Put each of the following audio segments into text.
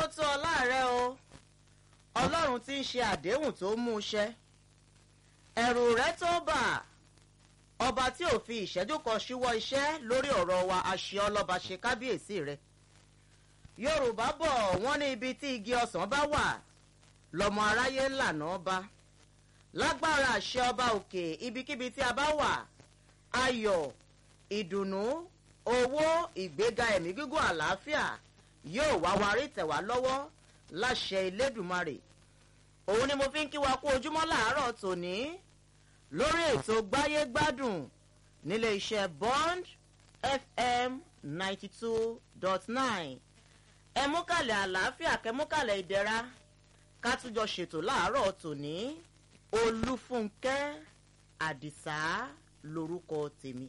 tó ọlá rẹ o ọlọ́run tí ń ṣe àdéhùn tó mú un ṣẹ ẹ̀rù rẹ tó bà ọba tí ò fi ìṣẹ́jú kan ṣíwọ́ iṣẹ́ lórí ọ̀rọ̀ wa àṣẹ ọlọ́ba ṣe kábíyèsí rẹ yorùbá bọ̀ wọ́n ní ibi tí igi ọsàn bá wà lọ́mọ aráyé ńlànà ọba lágbára àṣẹ ọba òkè ibikíbi tí a bá wà ayọ̀ ìdùnnú owó ìgbéga ẹ̀mí gígùn àlàáfíà yóò wá wa rí tẹ̀wá lọ́wọ́ láṣẹ elédùnmarè òun ni mo fi ń kí wa kú ojúmọ́ làárọ̀ tòní lórí ètò gbáyé gbádùn nílé iṣẹ́ bond fm ninety two dot nine ẹ mú kàlẹ̀ àlàáfíà kẹ́ mú kàlẹ̀ ìdẹ̀ra ká tún jọ ṣètò láàárọ̀ tòní olúfúnkẹ́ àdìsá lorúkọ tèmi.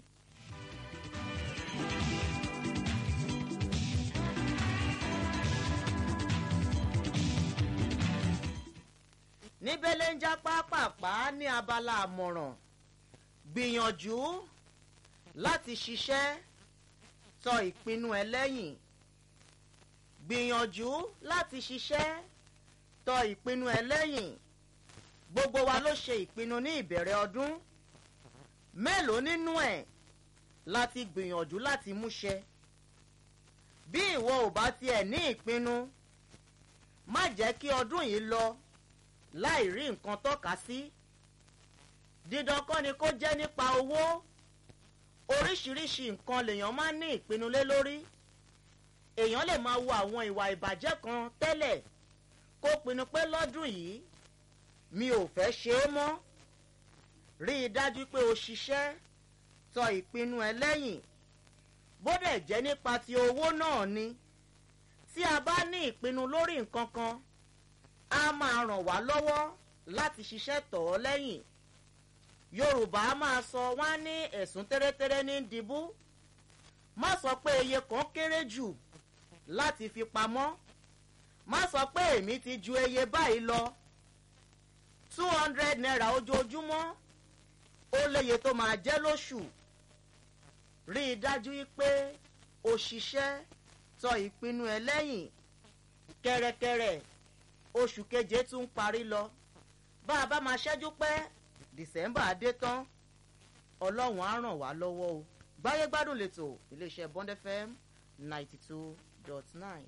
níbẹ̀lẹ̀ ń já pápápá ní abala àmọ̀ràn gbìyànjú láti ṣiṣẹ́ tọ ìpinnu ẹ lẹ́yìn gbìyànjú láti ṣiṣẹ́ tọ ìpinnu ẹ lẹ́yìn gbogbo wa ló ṣe ìpinnu ní ìbẹ̀rẹ̀ ọdún mélòó nínú ẹ̀ láti gbìyànjú láti múṣẹ bí ìwọ ò bá tiẹ̀ ní ìpinnu má jẹ́ kí ọdún yìí lọ láì rí nǹkan tọ́ka sí dídán kọ́ ni kó jẹ́ nípa owó oríṣiríṣi nǹkan lèèyàn máa ń ní ìpinnu lé lórí èèyàn lè máa wo àwọn ìwà ìbàjẹ́ kan tẹ́lẹ̀ kó pinnu pé lọ́dún yìí mi ò fẹ́ ṣe é mọ́ rí i dájú pé o ṣiṣẹ́ tọ ìpinnu ẹ lẹ́yìn bódẹ̀ jẹ́ nípa ti owó náà ni tí a bá ní ìpinnu lórí nǹkan kan á máa ràn wá lọ́wọ́ láti ṣiṣẹ́ tọ̀ ọ́ lẹ́yìn yorùbá máa sọ wá ní ẹ̀sùn tẹ́rẹ́tẹ́rẹ́ ní dìbú má sọ pé iye kan kéré jù láti fi pamọ́ má sọ pé èmi ti ju iye báyìí lọ two hundred naira ojoojúmọ́ ó léye tó máa jẹ́ lóṣù rí i dájú pé o ṣiṣẹ́ tọ ìpinnu ẹ lẹ́yìn kẹ̀rẹ̀kẹ̀rẹ̀ oṣù keje tún ń parí lọ bá a bá máa ṣẹ́jú pẹ́ dìsẹ́mbà dé tán ọlọ́run á ràn wá lọ́wọ́ o gbáyé gbádùn lẹ́tọ̀ iléeṣẹ́ bond fm ninety two dot nine.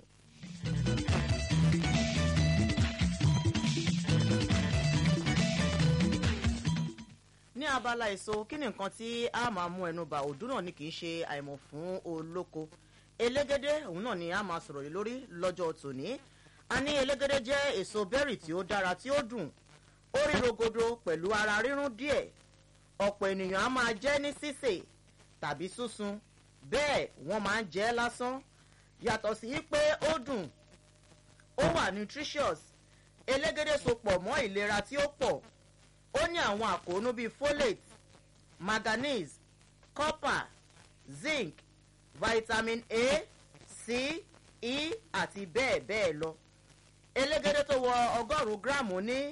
ní abala èso kí ni nǹkan tí a máa mú ẹnu bá òdú náà ni kì í ṣe àìmọ̀ fún olóko elégédé òun náà ni a máa sọ̀rọ̀ lé lórí lọ́jọ́ tòní a ní elégédé jẹ́ èso bẹ́rì tí ó dára tí ó dùn ó rí rogodo pẹ̀lú ara rírún díẹ̀ ọ̀pọ̀ ènìyàn á máa jẹ́ ní sísè tàbí súnsun bẹ́ẹ̀ wọ́n máa ń jẹ́ lásán yàtọ̀ sí pé ó dùn ó wà nutritious elégédé so pọ̀ mọ́ ìlera tí ó pọ̀ ó ní àwọn àkóónú bíi folate manganese copper zinc vitamin a c e àti bẹ́ẹ̀ bẹ́ẹ̀ lọ elégédé tó wọ ọgọ́rùn-ún gíráàmù ní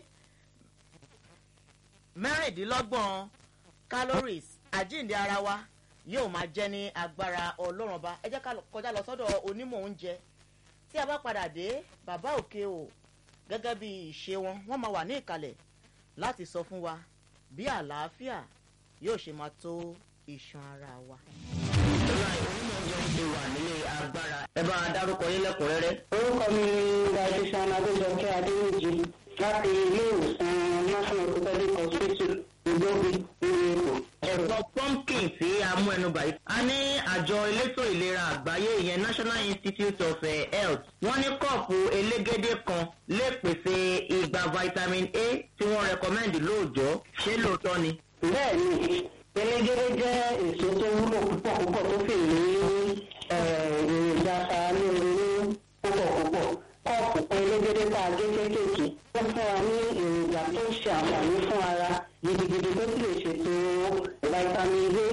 mẹ́rìndínlọ́gbọ̀n calories àjíǹde ara wa yóò máa jẹ́ ní agbára ọlọ́run ọba ẹ jẹ́ ká kọjá lọ sọ́dọ̀ onímọ̀ oúnjẹ tí a bá padà dé bàbá òkè o gẹ́gẹ́ bí ìṣe wọn wọ́n máa wà ní ìkàlẹ̀ láti sọ fún wa bí àlàáfíà yóò ṣe máa tó iṣan ara wa. ìlà ìwúmọ̀ oúnjẹ ti wà nílé agbára. ẹ bá a dárúkọ yín lẹ́kùnrẹ́rẹ́. orúkọ mi ni dietitian adéjọkẹ́ adéwìjì láti ilé ìwòsàn national orthopedic hospital ìgbóbi ní èkó. ẹ̀fọ́ pumpkin tí a mú ẹnu bàyí. a ní àjọ elétò ìlera àgbáyé ìyẹn national institute of eh, health. wọ́n ní kọ́ọ̀pù elégédé kan lè pèsè igba vitamin a tí wọ́n rẹkọmẹ́ndì lóòjọ́ ṣé lóòótọ́ ni. bẹ́ẹ̀ ni elégédé jẹ́ èso tó wúlò púpọ̀ púpọ̀ tó sì ní èròjà aṣaralóore púpọ̀ púpọ̀ kọ́ọ̀pù kan elégédé tá a gé kéékèèké ó fún wa ní èròjà tó ń ṣe àǹfààní fún ara gidigidi tó sì lè ṣètò vitamin a